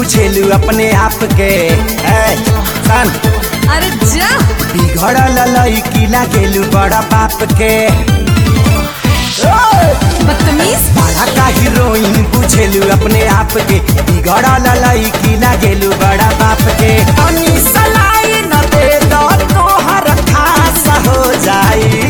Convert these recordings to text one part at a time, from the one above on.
बुझेलू अपने आप के ए, सन अरे जा बिगड़ल लड़की लागेलू बड़ा बाप के ओए! बदतमीज बड़ा का हीरोइन बुझेलू अपने आप के बिगड़ल लड़की लागेलू बड़ा बाप के तनी सलाई न दे दो तोहर खास हो जाई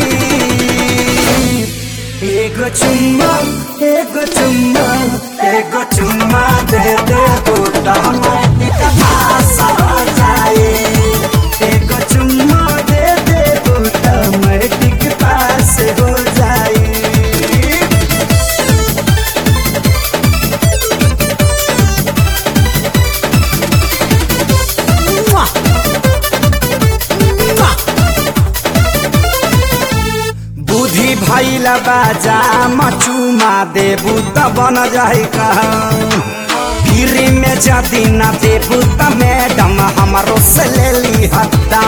एगो चुम्मा एगो चुम्मा एगो चुम्मा दे दे गोटा खास हो जाई एगो चुम्मा दे दे गोटा मैटिक पास हो जाई बुद्धि भैल बाजा मचुमा देबू त बन जाई गिरी में जदी न देबू त मैडम हमारो से ले ली हत्ता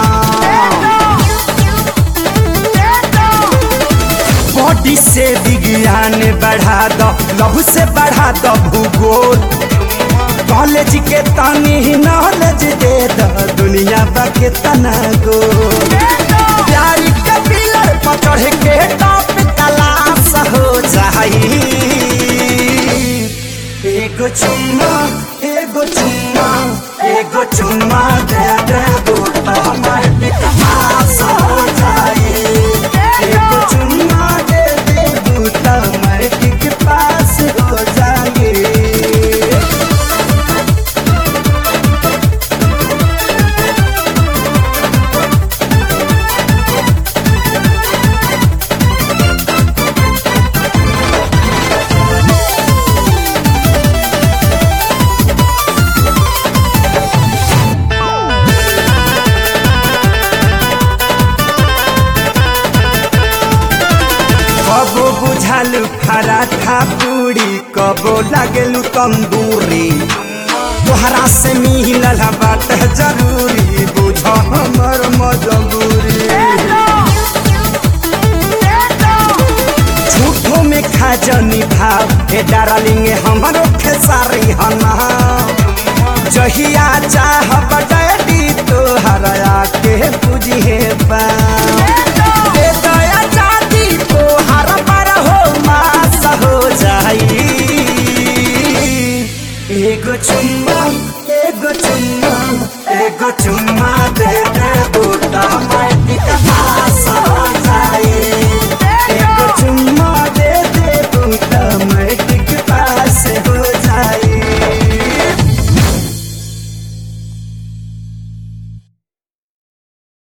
बॉडी से विज्ञान बढ़ा दो लव से बढ़ा दो भूगोल कॉलेज के तनी नॉलेज दे दो दुनिया बा के तना गो प्यार के पिलर पर चढ़ के टॉप तलाश हो जाई एगो चुम्मा एगो चुम्मा एगो चुम्मा दे दे गोटा हमारे पास हो जाई एगो चुम्मा दे दे गोटा हमारे पास हो जाई कबो बुझालू पराठा पूरी कबो लागलू तंदूरी तोहरा से मिलल बात जरूरी बुझ हमर मजबूरी झूठो में खा जनी भाव हे डार्लिंग हमरो खेसारी हना जहिया चाह डैडी तोहरा के बुझे बा